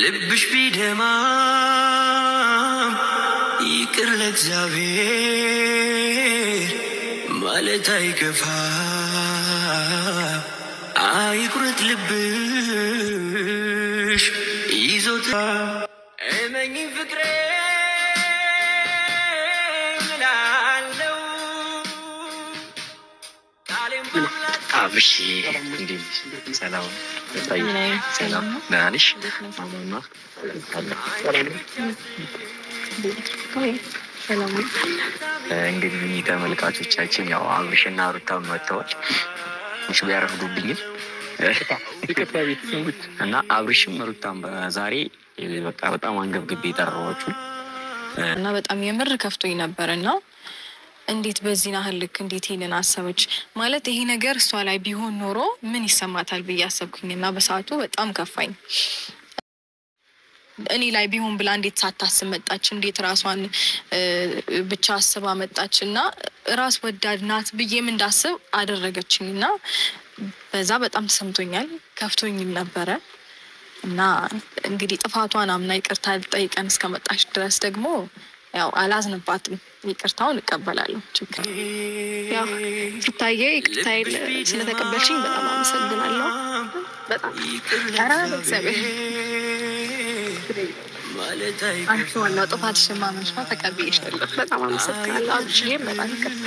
ልብሽ ቢደማም ይቅር ለእግዚአብሔር ማለት አይከፋ። አይቁረጥ ልብሽ ይዞታ እመኚኝ ፍቅሬ ምናለው ቃሌም በአምላክ አብርሽ እንዴት ነሽ? ሰላም ታየ ሰላም ደህና ነሽ? ማማማ እንግዲህ ተመልካቾቻችን ያው አብርሽና ሩታም መጥተዋል። ትንሽ ቢያረፍዱብኝም እና አብርሽም ሩታም ዛሬ በቃ በጣም አንገብግቤ የጠራኋችሁ እና በጣም የምር ከፍቶኝ ነበር እና እንዴት በዚህ ያህል ልክ እንዴት ይህንን አሰበች ማለት ይሄ ነገር እሷ ላይ ቢሆን ኖሮ ምን ይሰማታል ብዬ አሰብኩኝ እና በሰዓቱ በጣም ከፋኝ። እኔ ላይ ቢሆን ብላ እንዴት ሳታስብ መጣች? እንዴት ራሷን እ፣ ብቻ አስባ መጣች? እና ራስ ወዳድ ናት ብዬም እንዳስብ አደረገችኝ እና በዛ በጣም ተሰምቶኛል፣ ከፍቶኝም ነበረ እና እንግዲህ ጥፋቷን አምና ይቅርታ ጠይቀን እስከመጣች ድረስ ደግሞ ያው አላዝንባትም፣ ይቅርታውን እቀበላለሁ። ችግር ያው ሲታየ ይቅርታ ስለተቀበልሽኝ በጣም አመሰግናለሁ። በጣም ኧረ እግዚአብሔር ማለት አንቺ ዋናው ጥፋትሽን ማመንሽ ነው። ተቀብዬሻለሁ። በጣም አመሰግናለሁ። አንቺዬም በጣም ይቅርታ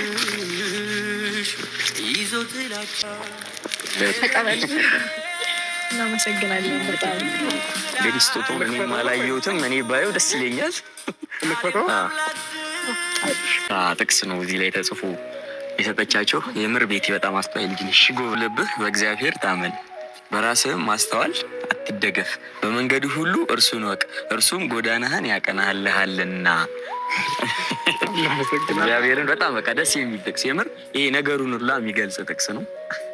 ይዞ ጥላቻ ተቀበል። እናመሰግናለን በጣም እንግዲህ ስጦታው እኔም አላየሁትም። እኔ ባየው ደስ ይለኛል። አ፣ አ፣ ጥቅስ ነው እዚህ ላይ ተጽፎ የሰጠቻቸው። የምር ቤቴ በጣም አስተዋይ ልጅ ነሽ። ጎብለብህ በእግዚአብሔር ታመን፣ በራስህም ማስተዋል አትደገፍ፣ በመንገዱ ሁሉ እርሱን ወቅ፣ እርሱም ጎዳናህን ያቀናልሃልና። እግዚአብሔርን በጣም በቃ ደስ የሚል ጥቅስ የምር ይሄ ነገሩን ሁላ የሚገልጽ ጥቅስ ነው።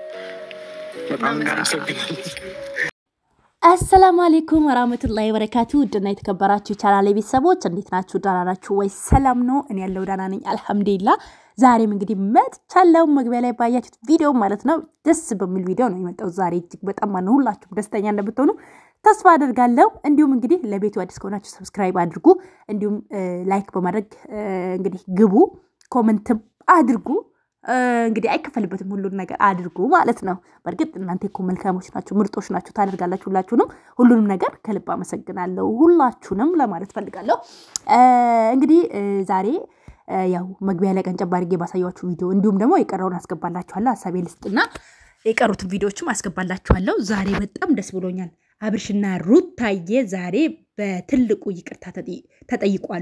አሰላሙ አሌይኩም ወራህመቱላሂ ወበረካቱ ውድና የተከበራችሁ ቻናሌ ቤተሰቦች እንዴት ናችሁ? ደህና ናችሁ ወይ? ሰላም ነው? እኔ ያለው ደህና ነኝ አልሐምዱሊላ። ዛሬም እንግዲህ መጥቻለሁ። መግቢያ ላይ ባያችሁት ቪዲዮ ማለት ነው ደስ በሚል ቪዲዮ ነው የመጣው ዛሬ። እጅግ በጣም ማነው ሁላችሁም ደስተኛ እንደምትሆኑ ተስፋ አደርጋለሁ። እንዲሁም እንግዲህ ለቤቱ አዲስ ከሆናችሁ ሰብስክራይብ አድርጉ፣ እንዲሁም ላይክ በማድረግ እ፣ እንግዲህ ግቡ፣ ኮመንትም አድርጉ። እ፣ እንግዲህ አይከፈልበትም ሁሉን ነገር አድርጉ ማለት ነው። በእርግጥ እናንተ እኮ መልካሞች ናችሁ፣ ምርጦች ናችሁ፣ ታደርጋላችሁ። ሁላችሁንም ሁሉንም ነገር ከልብ አመሰግናለሁ፣ ሁላችሁንም ለማለት ፈልጋለሁ። እ፣ እንግዲህ እ፣ ዛሬ እ፣ ያው መግቢያ ላይ ቀንጨብ አድርጌ ባሳያችሁ ቪዲዮ እንዲሁም ደግሞ የቀረውን አስገባላችኋለሁ። ሀሳቤ ልስጥና የቀሩትን ቪዲዮዎችም አስገባላችኋለሁ። ዛሬ በጣም ደስ ብሎኛል። አብርሽና ሩታዬ ዛሬ በትልቁ ይቅርታ ተጠይ- ተጠይቋሉ።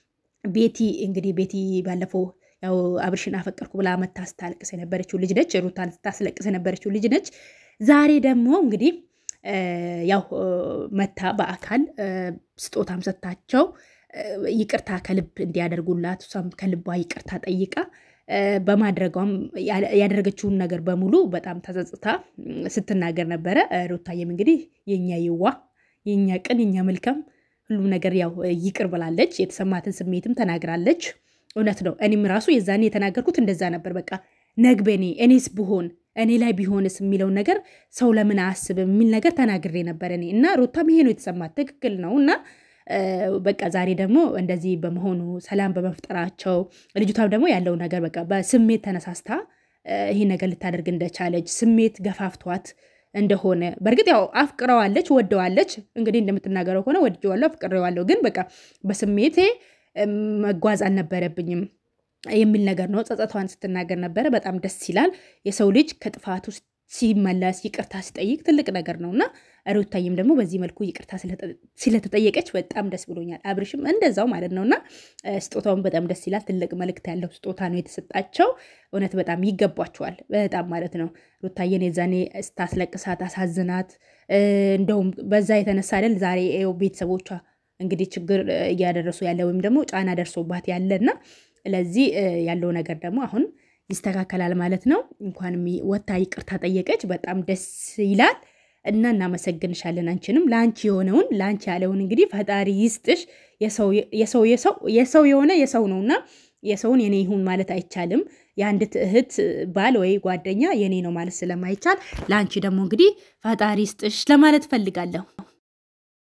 ቤቲ እንግዲህ ቤቲ ባለፈው ያው አብርሽን አፈቀርኩ ብላ መታ ስታለቅስ የነበረችው ልጅ ነች። ሩታን ስታስለቅስ የነበረችው ልጅ ነች። ዛሬ ደግሞ እንግዲህ እ፣ ያው እ፣ መታ በአካል እ፣ ስጦታም ሰጥታቸው እ፣ ይቅርታ ከልብ እንዲያደርጉላት እሷም ከልቧ ይቅርታ ጠይቃ እ፣ በማድረጓም ያ- ያደረገችውን ነገር በሙሉ በጣም ተጸጽታ እ፣ ስትናገር ነበረ። እ፣ ሩታዬም እንግዲህ የኛ የዋ የኛ ቅን የኛ መልካም ሁሉም ነገር ያው እ፣ ይቅር ብላለች። የተሰማትን ስሜትም ተናግራለች። እውነት ነው። እኔም ራሱ የዛኔ የተናገርኩት እንደዛ ነበር። በቃ ነግበኔ እኔስ ብሆን እኔ ላይ ቢሆንስ የሚለውን ነገር ሰው ለምን አያስብም የሚል ነገር ተናግሬ ነበር እኔ እና ሩታም ይሄ ነው የተሰማት ትክክል ነው እና እ፣ በቃ ዛሬ ደግሞ እንደዚህ በመሆኑ ሰላም በመፍጠራቸው ልጅቷም ደግሞ ያለው ነገር በቃ በስሜት ተነሳስታ እ፣ ይሄ ነገር ልታደርግ እንደቻለች ስሜት ገፋፍቷት እንደሆነ በእርግጥ ያው አፍቅረዋለች፣ ወደዋለች። እንግዲህ እንደምትናገረው ከሆነ ወድጀዋለሁ፣ አፍቅሬዋለሁ ግን በቃ በስሜቴ እም፣ መጓዝ አልነበረብኝም የሚል ነገር ነው። ጸጸቷን ስትናገር ነበረ። በጣም ደስ ይላል። የሰው ልጅ ከጥፋቱ ሲመለስ ይቅርታ ሲጠይቅ ትልቅ ነገር ነው እና ሩታዬም ደግሞ በዚህ መልኩ ይቅርታ ስለተ- ስለተጠየቀች በጣም ደስ ብሎኛል። አብርሽም እንደዛው ማለት ነው እና እ፣ ስጦታውን በጣም ደስ ይላል። ትልቅ መልእክት ያለው ስጦታ ነው የተሰጣቸው። እውነት በጣም ይገባቸዋል። በጣም ማለት ነው። ሩታዬን የዛኔ ስታስለቅሳት አሳዝናት፣ እ፣ እንደውም በዛ የተነሳ አይደል ዛሬ ይኸው ቤተሰቦቿ እንግዲህ ችግር እ፣ እያደረሱ ያለ ወይም ደግሞ ጫና ደርሶባት ያለ እና ለዚህ እ፣ ያለው ነገር ደግሞ አሁን ይስተካከላል ማለት ነው። እንኳንም ወታ ይቅርታ ጠየቀች። በጣም ደስ ይላል እና እናመሰግንሻለን። አንቺንም ለአንቺ የሆነውን ለአንቺ ያለውን እንግዲህ ፈጣሪ ይስጥሽ። የሰው የሰው የሰው የሰው የሆነ የሰው ነውና የሰውን የኔ ይሁን ማለት አይቻልም። የአንዲት እህት ባል ወይ ጓደኛ የኔ ነው ማለት ስለማይቻል ለአንቺ ደግሞ እንግዲህ ፈጣሪ ይስጥሽ ለማለት ፈልጋለሁ።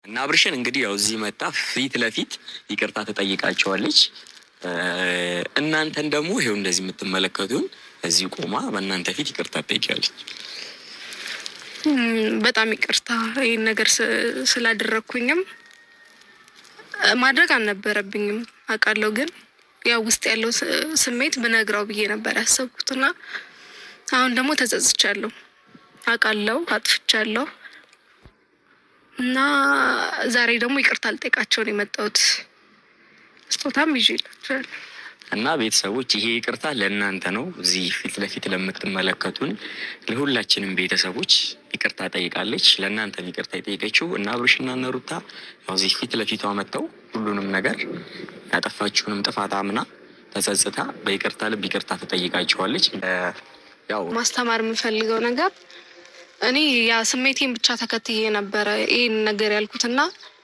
እና አብርሽን እንግዲህ ያው እዚህ መጣ ፊት ለፊት ይቅርታ ትጠይቃቸዋለች። እ፣ እናንተን ደግሞ ይሄው እንደዚህ የምትመለከቱን እዚህ ቆማ በእናንተ ፊት ይቅርታ ትጠይቃለች። እም፣ በጣም ይቅርታ ይህን ነገር ስ- ስላደረግኩኝም እ፣ ማድረግ አልነበረብኝም አውቃለሁ። ግን ያው ውስጥ ያለው ስ- ስሜት ብነግረው ብዬ ነበር ያሰብኩትና አሁን ደግሞ ተጸጽቻለሁ። አውቃለሁ አጥፍቻለሁ እና ዛሬ ደግሞ ይቅርታ ልጠይቃቸው ነው የመጣሁት። ስጦታም ይዤላችኋለሁ። እና ቤተሰቦች ይሄ ይቅርታ ለእናንተ ነው። እዚህ ፊት ለፊት ለምትመለከቱን ለሁላችንም ቤተሰቦች ይቅርታ ጠይቃለች። ለእናንተም ይቅርታ የጠየቀችው እና አብርሽና እነ ሩታ ያው እዚህ ፊት ለፊቷ መጥተው ሁሉንም ነገር ያጠፋችሁንም ጥፋት አምና ተጸጽታ በይቅርታ ልብ ይቅርታ ትጠይቃቸዋለች። እ፣ ያው ማስተማር የምፈልገው ነገር እኔ ያ ስሜቴን ብቻ ተከትዬ ነበረ ይህን ነገር ያልኩትና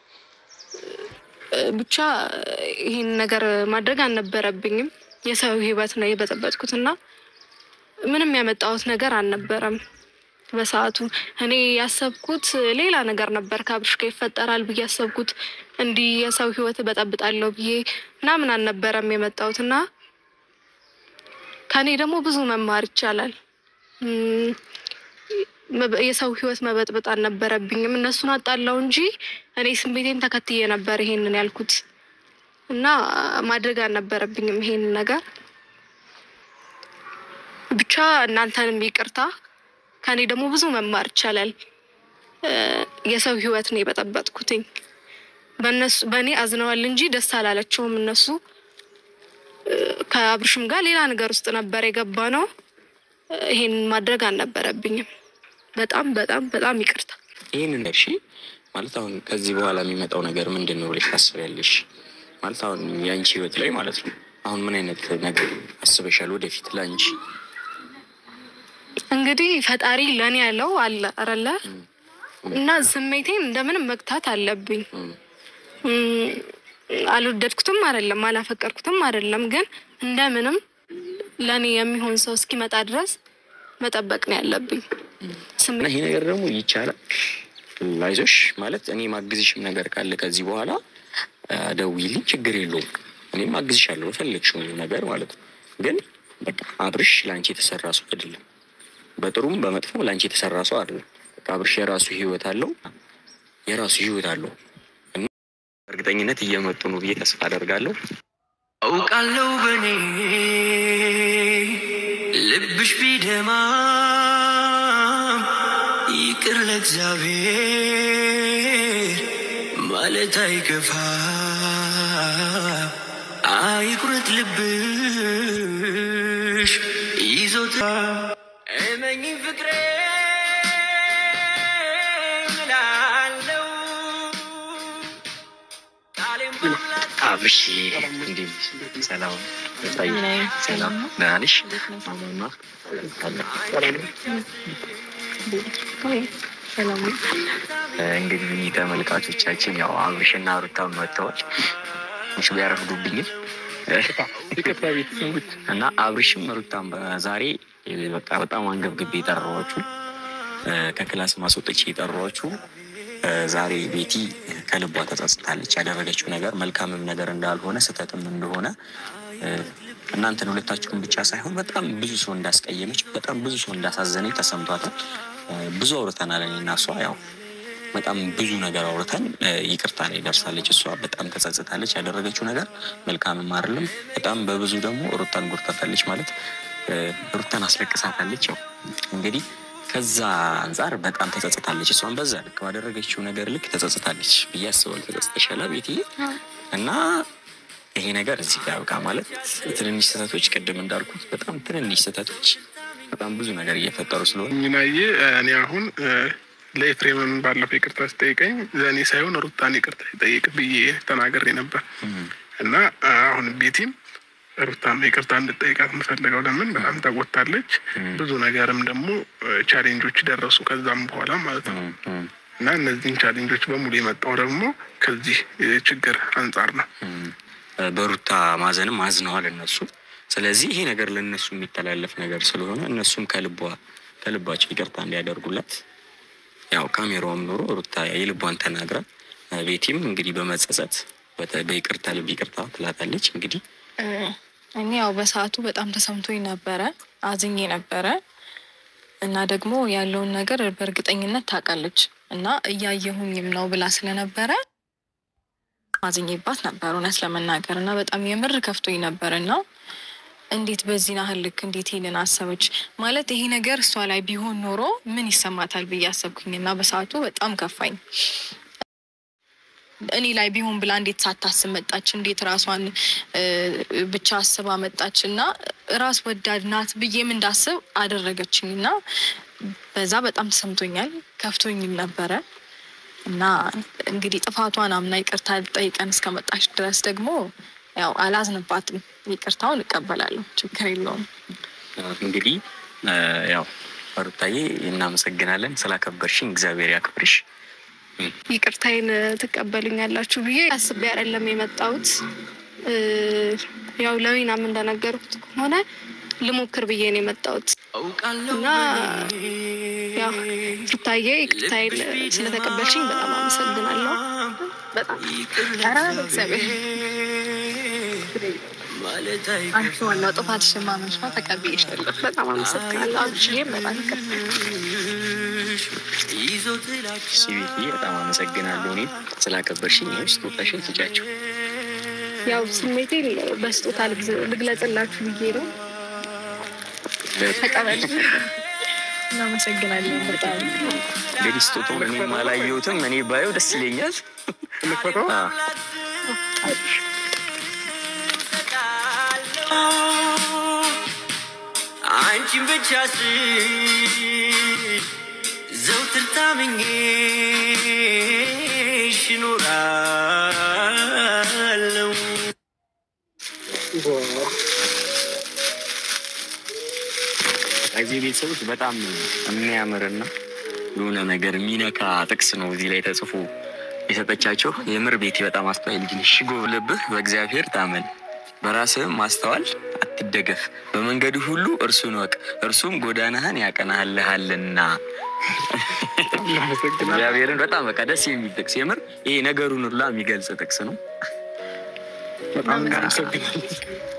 እ፣ ብቻ ይህን ነገር ማድረግ አልነበረብኝም። የሰው ሕይወት ነው የበጠበጥኩትና ምንም ያመጣሁት ነገር አልነበረም። በሰዓቱ እኔ ያሰብኩት ሌላ ነገር ነበር። ከአብርሽ ጋር ይፈጠራል ብዬ ያሰብኩት እንዲህ የሰው ሕይወት በጠብጣለሁ ብዬ ምናምን አልነበረም የመጣሁትና ከእኔ ደግሞ ብዙ መማር ይቻላል። እም፣ መበ- የሰው ህይወት መበጥበጥ አልነበረብኝም። እነሱን አጣላው እንጂ እኔ ስሜቴን ተከትዬ ነበር ይሄንን ያልኩት እና ማድረግ አልነበረብኝም ይሄንን ነገር። ብቻ እናንተንም ይቅርታ። ከእኔ ደግሞ ብዙ መማር ይቻላል። እ፣ የሰው ህይወት ነው የበጠበጥኩትኝ። በእነሱ በእኔ አዝነዋል እንጂ ደስ አላለቸውም እነሱ ከአብርሽም ጋር ሌላ ነገር ውስጥ ነበር የገባ ነው። ይሄን ማድረግ አልነበረብኝም። በጣም በጣም በጣም ይቅርታ። ይህንን እሺ ማለት አሁን ከዚህ በኋላ የሚመጣው ነገር ምንድን ነው ብለሽ ታስቢያለሽ? ማለት አሁን የአንቺ ህይወት ላይ ማለት ነው አሁን ምን አይነት ነገር አስበሻል ወደፊት ለአንቺ? እንግዲህ ፈጣሪ ለእኔ ያለው አለ አረለ እና ስሜቴን እንደምንም መግታት አለብኝ። እም፣ እም፣ አልወደድኩትም አይደለም አላፈቀርኩትም አይደለም፣ ግን እንደምንም ለእኔ የሚሆን ሰው እስኪመጣ ድረስ መጠበቅ ነው ያለብኝ። እና ስሜ ይሄ ነገር ደግሞ ይቻላል። አይዞሽ ማለት እኔ ማግዝሽም ነገር ካለ ከዚህ በኋላ አ፣ ደውዪልኝ፣ ችግር የለውም። እኔም አግዝሻለሁ በፈለግሽው ነገር ማለት ነው። ግን በቃ አብርሽ ለአንቺ የተሰራ ሰው አይደለም። በጥሩም በመጥፎም ለአንቺ የተሰራ ሰው አይደለም። በቃ አብርሽ የራሱ ህይወት አለው፣ የራሱ ህይወት አለው እና እርግጠኝነት እየመጡ ነው ብዬ ተስፋ አደርጋለሁ። አውቃለሁ በኔ ልብሽ ቢደማም ይቅር ለእግዚአብሔር ማለት አይከፋ አይቁረት ልብሽ ይዞታ እመኝ ፍቅሬ ምላለው ቃሌን በሙላት አብርሽ እንዴት ነሽ? ሰላም ታይ ሰላም ደህና ነሽ? ማማማ እንግዲህ ተመልካቾቻችን ያው አብርሽና ሩታ መጥተዋል። ትንሽ ቢያረፍዱብኝም እና አብርሽም ሩታም ዛሬ በቃ በጣም አንገብግቤ የጠራኋችሁ ከክላስ ማስወጥቼ የጠራኋችሁ ዛሬ ቤቲ ከልቧ ተጸጽታለች። ያደረገችው ነገር መልካምም ነገር እንዳልሆነ ስህተትም እንደሆነ እናንተን ሁለታችሁን ብቻ ሳይሆን በጣም ብዙ ሰው እንዳስቀየመች፣ በጣም ብዙ ሰው እንዳሳዘነች ተሰምቷታል። ብዙ አውርተናል እኔ እና እሷ ያው በጣም ብዙ ነገር አውርተን ይቅርታ ላይ ደርሳለች። እሷ በጣም ተጸጽታለች። ያደረገችው ነገር መልካምም አይደለም። በጣም በብዙ ደግሞ ሩታን ጎድታታለች፣ ማለት ሩታን አስለቅሳታለች። ያው እንግዲህ ከዛ አንጻር በጣም ተጸጽታለች። እሷን በዛ ልክ ባደረገችው ነገር ልክ ተጸጽታለች ብዬ አስባለሁ። ተጸጽተሻል ቤትዬ እና ይሄ ነገር እዚህ ጋር ያብቃ። ማለት ትንንሽ ስህተቶች ቅድም እንዳልኩት በጣም ትንንሽ ስህተቶች በጣም ብዙ ነገር እየፈጠሩ ስለሆነ ሚናዬ እኔ አሁን ለኤፍሬምም ባለፈው ይቅርታ ስጠይቀኝ ለእኔ ሳይሆን ሩታን ይቅርታ ይጠይቅ ብዬ ተናግሬ ነበር እና አሁን ቤቲም ሩታም ይቅርታ እንድጠይቃት የምፈልገው ለምን በጣም ተጎታለች። ብዙ ነገርም ደግሞ ቻሌንጆች ደረሱ ከዛም በኋላ ማለት ነው እና እነዚህን ቻሌንጆች በሙሉ የመጣው ደግሞ ከዚህ ችግር አንጻር ነው። በሩታ ማዘንም አዝነዋል እነሱ። ስለዚህ ይሄ ነገር ለእነሱ የሚተላለፍ ነገር ስለሆነ እነሱም ከልቧ ከልባቸው ይቅርታ እንዲያደርጉላት ያው ካሜራውም ኖሮ ሩታ የልቧን ተናግራ ቤቲም እንግዲህ በመጸጸት በተ- በይቅርታ ልብ ይቅርታ ትላታለች። እንግዲህ እኔ ያው በሰዓቱ በጣም ተሰምቶኝ ነበረ፣ አዝኜ ነበረ እና ደግሞ ያለውን ነገር በእርግጠኝነት ታውቃለች እና እያየሁኝም ነው ብላ ስለነበረ አዝኜባት ነበር እውነት ለመናገር እና በጣም የምር ከፍቶኝ ነበር እና እንዴት በዚህ ናህል ልክ እንዴት ይህንን አሰበች ማለት ይሄ ነገር እሷ ላይ ቢሆን ኖሮ ምን ይሰማታል ብዬ አሰብኩኝ እና በሰዓቱ በጣም ከፋኝ። እኔ ላይ ቢሆን ብላ እንዴት ሳታስብ መጣች? እንዴት ራሷን እ፣ ብቻ አስባ መጣች? እና ራስ ወዳድ ናት ብዬም እንዳስብ አደረገችኝ እና በዛ በጣም ተሰምቶኛል፣ ከፍቶኝም ነበረ እና እንግዲህ ጥፋቷን አምና ይቅርታ ጠይቀን እስከመጣች ድረስ ደግሞ ያው አላዝንባትም፣ ይቅርታውን እቀበላለሁ፣ ችግር የለውም። እንግዲህ እ፣ ያው ሩታዬ እናመሰግናለን ስላከበርሽኝ፣ እግዚአብሔር ያክብርሽ። ይቅርታዬን ትቀበሉኛላችሁ ብዬ አስቤ አይደለም የመጣሁት። እ፣ ያው ለዊናም እንደነገርኩት ከሆነ ልሞክር ብዬ ነው የመጣሁት እና ያው ሩታዬ ይቅርታዬን ስለተቀበልሽኝ በጣም አመሰግናለሁ። በጣም ኧረ እግዚአብሔር አንቺ ዋናው ጥፋትሽን ማመንሽ ነው። ተቀብዬሻለሁ። በጣም አመሰግናለሁ። አንቺዬም በጣም ይቅርታ ሲቤትዬ በጣም አመሰግናለሁ እኔም ስላከበርሽኝ። ይኸው ስጦታሽን ስጫቸው። ያው ስሜቴን በስጦታ ልግዝ- ልግለጽላችሁ ብዬ ነው። ተቀበል። እናመሰግናለን በጣም እንግዲህ ስጦታውን እኔም አላየሁትም። እኔ ባየው ደስ ይለኛል። እንክፈተው። አዎ። አንቺን ብቻ ስ ዘውትር ታምኜሽ እኖራለሁ። እዚህ ቤተሰቦች በጣም የሚያምርና የሆነ ነገር የሚነካ ጥቅስ ነው እዚህ ላይ ተጽፎ የሰጠቻቸው። የምር ቤቴ በጣም አስተዋይ ልጅ ነሽ። ጎብለብህ በእግዚአብሔር ታመን፣ በራስህም ማስተዋል አትደገፍ፣ በመንገዱ ሁሉ እርሱን ወቅ፣ እርሱም ጎዳናህን ያቀናልሃልና። እግዚአብሔርን በጣም በቃ ደስ የሚል ጥቅስ የምር ይሄ ነገሩን ሁላ የሚገልጽ ጥቅስ ነው። በጣም እናመሰግናለን።